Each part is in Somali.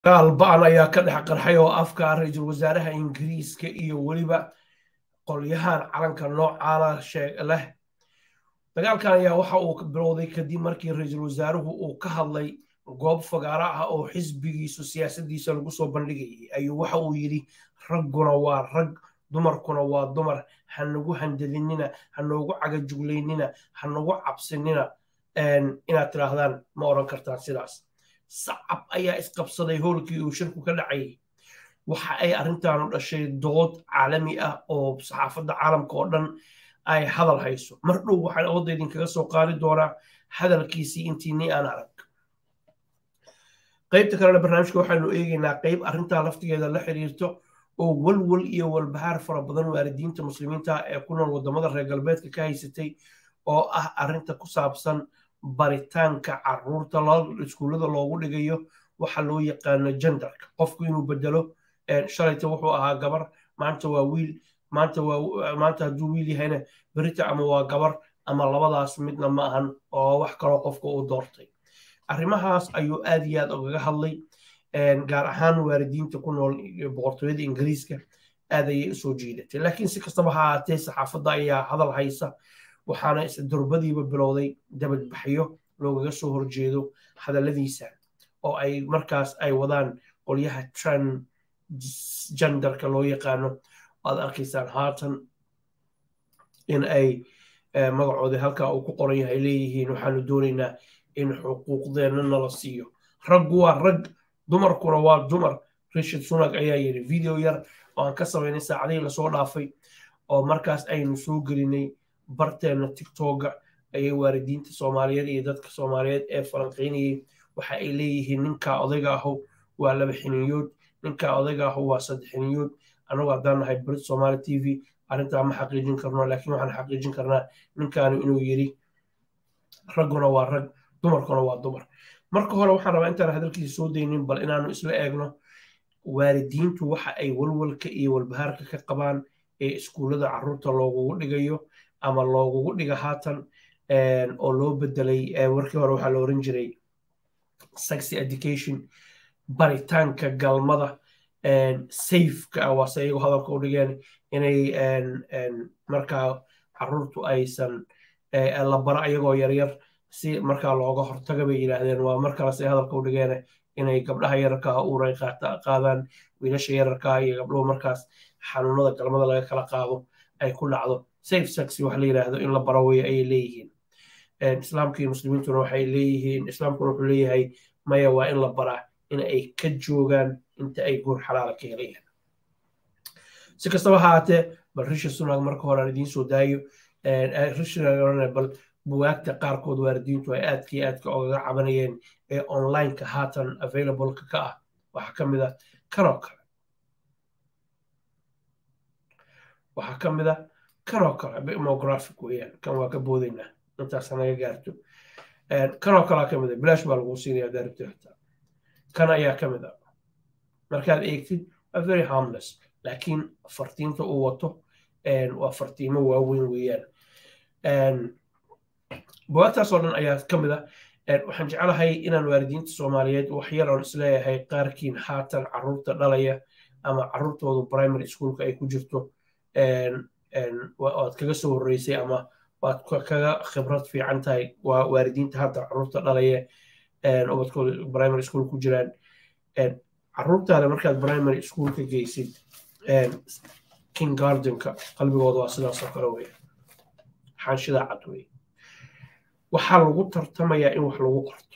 dagaal ba-an ayaa ka dhex qarxay oo afka ra-iisul wasaaraha ingiriiska iyo weliba qolyahan calanka noocaana leh dagaalkan ayaa waxa uu bilowday kadib markii ra-iisul wasaaruhu uu ka hadlay goob fagaaro ah oo xisbigiisu siyaasadiisa lagu soo bandhigayay ayuu waxa uu yidhi ragguna waa rag dumarkuna waa dumar ha nagu handadinina ha noogu cagajuglaynina ha nagu cabsinina inaad tidhaahdaan ma odhan kartaan sidaas sacab ayaa isqabsaday howlkii uu shirku ka dhacayay waxa ay arrintaanu dhashay dood caalami ah oo saxaafadda caalamka oo dhan ay hadal hayso mar dhow waxaan awoodda idinkaga soo qaadi doonaa hadalkiisii intiinii aan arag qaybta kalena barnaamijka waxaanu eegaynaa qayb arrintaa laftigeeda la xiriirto oo walwal iyo walbahaar fara badan waalidiinta muslimiinta ee ku nool wadamada reer galbeedka ka haysatay oo ah arrinta ku saabsan baritaanka caruurta iskuullada loogu dhigayo waxa loo yaqaano jendarka qofku inuu bedelo shalayta wuxuu ahaa gabar maanta waa wiil maanta hadduu wiil yahayna berita ama waa gabar ama labadaas midna ma ahan oo wax kaloo qofka uu doortay arrimahaas ayuu aad iyo aad ugaga hadlay gaar ahaan waalidiinta ku nool boqortooyada ingiriiska aad ayay usoo jiidatay laakiin si kastaba ha ahaatee saxaafadda ayaa hadal haysa waxaana durbadiiba bilowday dabadbaxyo loogaga soo horjeedo hadalladiisa oo ay markaas ay wadaan qolyaha transgenderka loo yaqaano aad arkaysaan haatan in ay magacoodii halkaa uu ku qoran yahay leeyihiin waxaanu doonaynaa in xuquuqdeenna nala siiyo raggu waa rag dumarkuna waa dumar rishard sunag ayaa yidhi video yar oo aan ka samaynay saacadihii lasoo dhaafay oo markaas aynu soo gelinay barteenna tigtoga ayay waalidiinta soomaaliyeed iyo dadka soomaaliyeed ee falanqaynayay waxa ay leeyihiin ninkaa odayga ahu waa laba xiniyood ninkaa odayga ahu waa saddex xiniyood annagu haddaan nahay brit somaali t v arrintaa ma xaqiijin karno laakiin waxaan xaqiijin karnaa ninkaanu inuu yidhi ragguna waa rag dumarkuna waa dumar marka hore waxaan rabaa intaan hadalkiisa soo daynin bal inaanu isla eegno waalidiintu waxa ay walwalka iyo walbahaarka ka qabaan ee iskuullada caruurta loogugu dhigayo ama loogugu dhiga haatan oo loo bedelay warkii hore waxaa la oran jiray sexy education baritaanka galmada safeka ah waase iyagu hadalka u dhigeen inay markaa caruurtu aysan la bara ayagoo yaryar si markaa looga hortaga bay yidhaahdeen waa markaas ay hadalka u dhigeen inay gabdhaha yararkaa uuray qaadaan wiilasha yararkaa iyo gabdhuhu markaas xanuunada galmada laga kala qaado ay ku dhacdo safe sex wax la yidhaahdo in la baro weeye ayay leeyihiin islaamka iyo muslimiintuna waxay leeyihiin islaamkuna wuxuu leeyahay maya waa in la baraa in ay ka joogaan inta ay guur xalaala ka helayaan si kastaba haatee bal risha sunag marka hore aan idiin soo daayo bal buwaagta qaarkood waalidiintu ay aadka iyo aadka ogaga cabanayeen ee onlineka haatan availableka ka ah waxaa ka mid a kanoo kale waxaa ka mid a kanoo kale demographic weeyaan kan waa ka boodaynaa intaas naga gaarto kanoo kalea ka mid a bilaash baa lagu siinaya daaribta xitaa kan ayaa ka mid a markaad eegtid waa very harmless laakiin fartiinta uu wato waa fartiimo waaweyn weeyaan buwaagtaas oo dhan ayaa ka mid a waxaan jeclahay inaan waalidiinta soomaaliyeed waxyar oon isleeyahay qaarkiin haatan caruurta dhalaya ama caruurtoodu primary schoolka ay ku jirto waad kaga soo horreysay ama waad kaga khibrad fiican tahay waa waalidiinta hadda caruurta dhalaya ubadkooda primary school ku jiraan caruurtaada markaad primary school ka geysid king gardenka qalbigooda waa sidaasoo kale weya xaanshidaa cad wey waxaa lagu tartamayaa in wax lagu qorto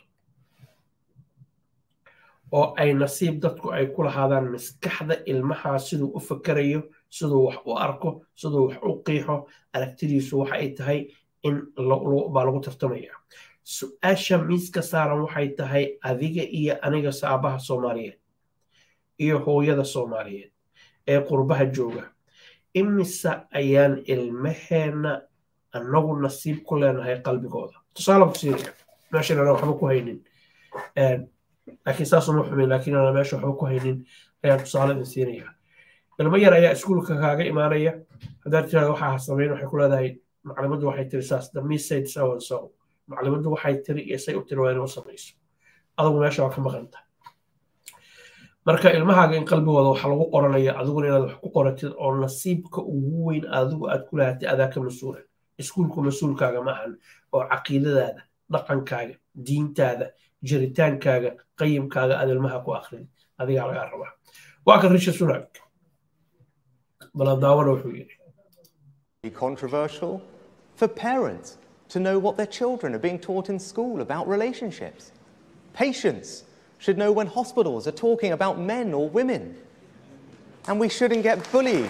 oo ay nasiib dadku ay ku lahaadaan maskaxda ilmahaa siduu u fakerayo siduu wax u arko siduu wax u qiixo aragtidiisu waxa ay tahay in baa lagu tartamaya su-aasha miiska saaran waxay tahay adiga iyo aniga saabaha soomaaliyeed iyo hooyada soomaaliyeed ee qurbaha jooga imise ayaan ilmaheenna annagu nasiib ku leenahay qalbigooda tusaale ku siinaya meeshan ana waxba ku haynin laakiin saasuma xumin laakiin ana meesha waxba ku haynin ayaan tusaale idin siinaya ilmo yar ayaa iskuulka kaaga imaanaya haddaad tirahda waxaa samayn waxay ku leedahay maclimaddu waxay tiri saas the miss said so and so maclimaddu waxay tiri iyo say u tiri waa inuu samayso adugu meesha waa ka maqanta marka ilmahaaga in qalbigooda waxa lagu qoranaya adiguna inaad wax ku qoratid oo nasiibka ugu weyn adigu aad ku lahatid adaa ka mas-uula iskuulku mas-uulkaaga ma ahan oo caqiidadaada dhaqankaaga diintaada jiritaankaaga qayimkaaga aad ilmaha ku akhridi adigaa lagaa rabaa waa kan risha sunak baladaawana wuxuu yidhi controversial for parents to know what their children are being taught in school about relationships. Patients should know when hospitals are talking about men or women. And we shouldn't get bullied.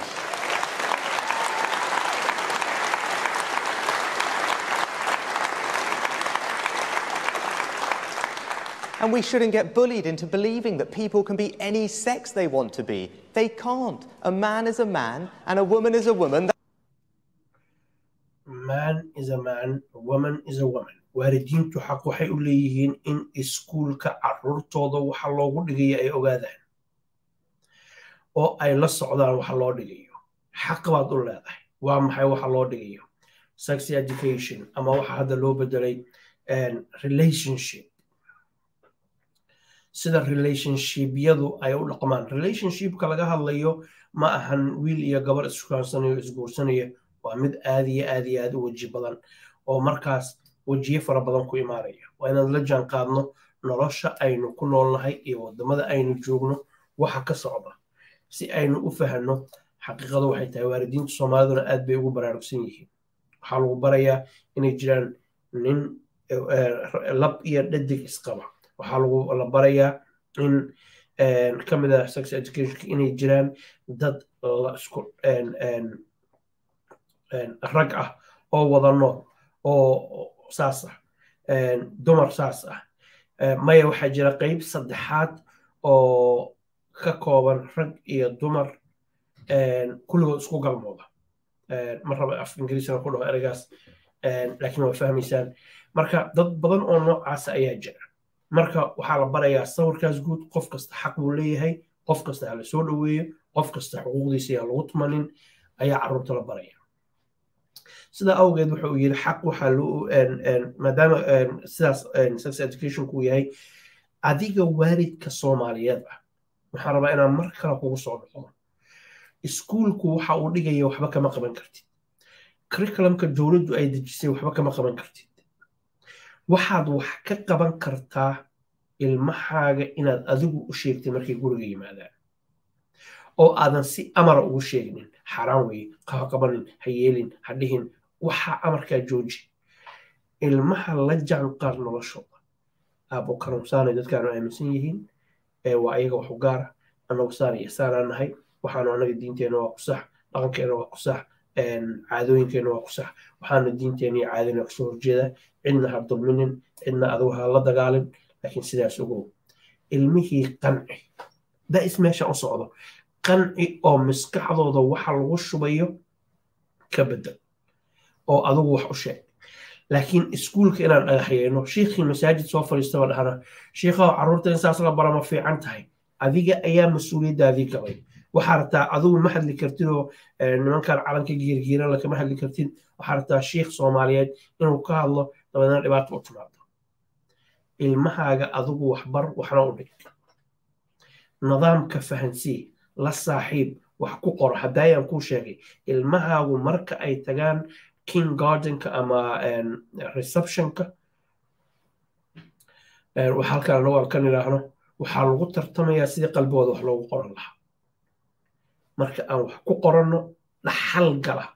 And we shouldn't get bullied into believing that people can be any sex they want to be. They can't. A man is a man and a woman is a woman. man is a man, a woman is a woman. waalidiintu xaq waxay u leeyihiin in iskuulka caruurtooda waxa loogu dhigayo ay ogaadaan oo ay la socdaan waxa loo dhigayo xaq baad u leedahay waa maxay waxa loo dhigayo sex education ama waxa hadda loo bedelay relationship sida relationshipyadu ay u dhaqmaan relationshipka laga hadlayo ma ahan wiil iyo gabar iskukaansanaya isguursanaya waa mid aad iyo aad iyo aad u weji badan oo markaas wejiye fara badan ku imaanaya waa inaan la jaan qaadno nolosha aynu ku noolnahay iyo wadamada aynu joogno waxa ka socda si aynu u fahanno xaqiiqadu waxay tahay waalidiinta soomaaliduna aad bay ugu baraarugsan yihiin waxaa lagu barayaa inay jiraan nin lab iyo dhadig isqaba waxaa lagu la barayaa in ka mid ah sex educationka inay jiraan dad la isku rag ah oo wada nool oo saas ah dumar saas ah maya waxaa jira qeyb saddexaad oo ka kooban rag iyo dumar kulligood isku galmooda ma raba af ingiriisina ku dhaho ereygaas laakiin waa fahmaysaan marka dad badan oo noocaasa ayaa jira marka waxaa la barayaa sawirkaas guud qof kasta xaq buu leeyahay qof kasta ha la soo dhoweeyo qof kasta xuquuqdiisa yaan lagu tumanin ayaa carruurta la baraya sidaa awgeed wuxa uu yidhi xaq waxaa loo maadaama sidaas sex educationku yahay adiga waalidka soomaaliyeed ah waxaan rabaa inaan mar kale kugu soo noqdo iskuulku waxa uu dhigaya waxba kama qaban kartid curriculumka dowladdu ay dejisay waxba kama qaban kartid waxaad wax ka qaban kartaa ilmahaaga inaad adigu u sheegtay markay guriga yimaadaan oo aadan si amara ugu sheegnin xaaraan weye ha qabanin ha yeelin ha dhihin waxaa amarkaa jooji ilmaha la jaanqaar noloshooda aabo kanuunsaanay dadkaanu aaminsan yihiin waa ayaga wax u gaara annagu saan iyo saanaan nahay waxaanu annaga diinteenna waa ku sax dhaqankeenna waa ku sax caadooyinkeenna waa ku sax waxaana diinteenna iyo caadina kasoo horjeeda cidna ha dulminin cidna adigu ha la dagaalin laakiin sidaas ogow ilmihii qanci da'is meesha u socdo qanci oo maskaxdooda waxa lagu shubayo ka bedel oo adigu wax u sheeg laakiin iskuulka inaan dhagaxyeyno shiikhii masaajid soo fadhiistaba dhahana shiikhaw carruurta in saas la bara ma fiican tahay adiga ayaa mas-uuliyaddaadii qabay waxaa rabtaa adigu ma hadli kartid oo nimankan calanka giirgiiran lakama hadli kartid waxaa rabtaa shiikh soomaaliyeed inuu ka hadlo dabeedna dhibaato u timaado ilmahaaga adigu waxbar waxna u dhig nidaamka fahansii la saaxiib wax ku qoro haddaayaan kuu sheegay ilmahaagu marka ay tagaan king gardenka ama receptionka halkaan anagu aan kan idhaahno waxaa lagu tartamayaa sidii qalbigooda wax loogu qoran lahaa marka aan wax ku qoranno dhaxal gala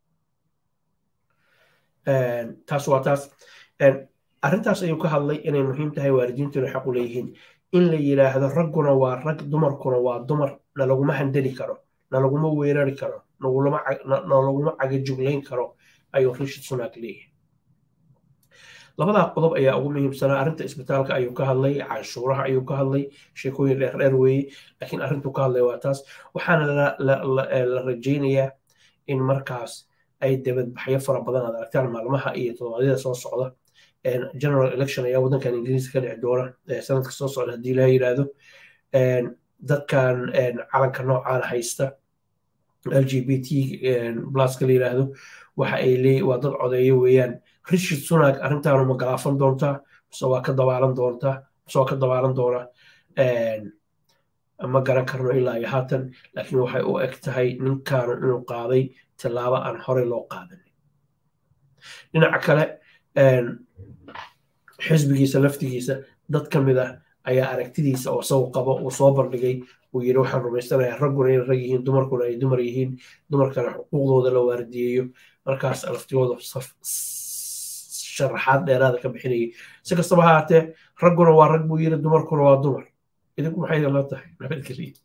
taas waa taas arrintaas ayuu ka hadlay inay muhiim tahay waalidiintuna xaq u leeyihiin in la yidhaahdo ragguna waa rag dumarkuna waa dumar nalaguma handeli karo nalaguma weerari karo nalaguma cagajuglayn karo ayuu rishid sunak leeyahay labadaa qodob ayaa ugu muhiimsanaa arrinta isbitaalka ayuu ka hadlay canshuuraha ayuu ka hadlay sheekooyin dheerdheer weeye laakiin arrintuu ka hadlay waa taas waxaana la rajaynayaa in markaas ay dabadbaxyo fara badan aad aragtaan maalmaha iyo toddobaadyada soo socda general election ayaa waddankan ingiriiska ka dhici doona sanadka soo socda haddii ilaha yidhaahdo dadkan calanka noocaana haysta l g b t pluska la yidhaahdo waxa ay leey waa dad codeeyo weeyaan richard sunak arrintaanu ma galaafan doontaa mise waa ka dabaalan doontaa mise waa ka dabaalan doonaa ma garan karno ilaa iyo haatan laakiin waxay u eg tahay ninkaanu inuu qaaday tallaabo aan horey loo qaadanin dhinaca kale xisbigiisa laftigiisa dad ka mid ah ayaa aragtidiisa oo isagu qabo uu soo bandhigay uu yidhi waxaan rumaysanayaa ragguna inay rag yihiin dumarkuna ay dumar yihiin dumarkana xuquuqdooda la waardiyeeyo markaas laftigooda sharaxaad dheeraada ka bixinayay si kastaba ha haatee ragguna waa rag buu yidhi dumarkuna waa dumar idinku maxay la tahay nabadgeliya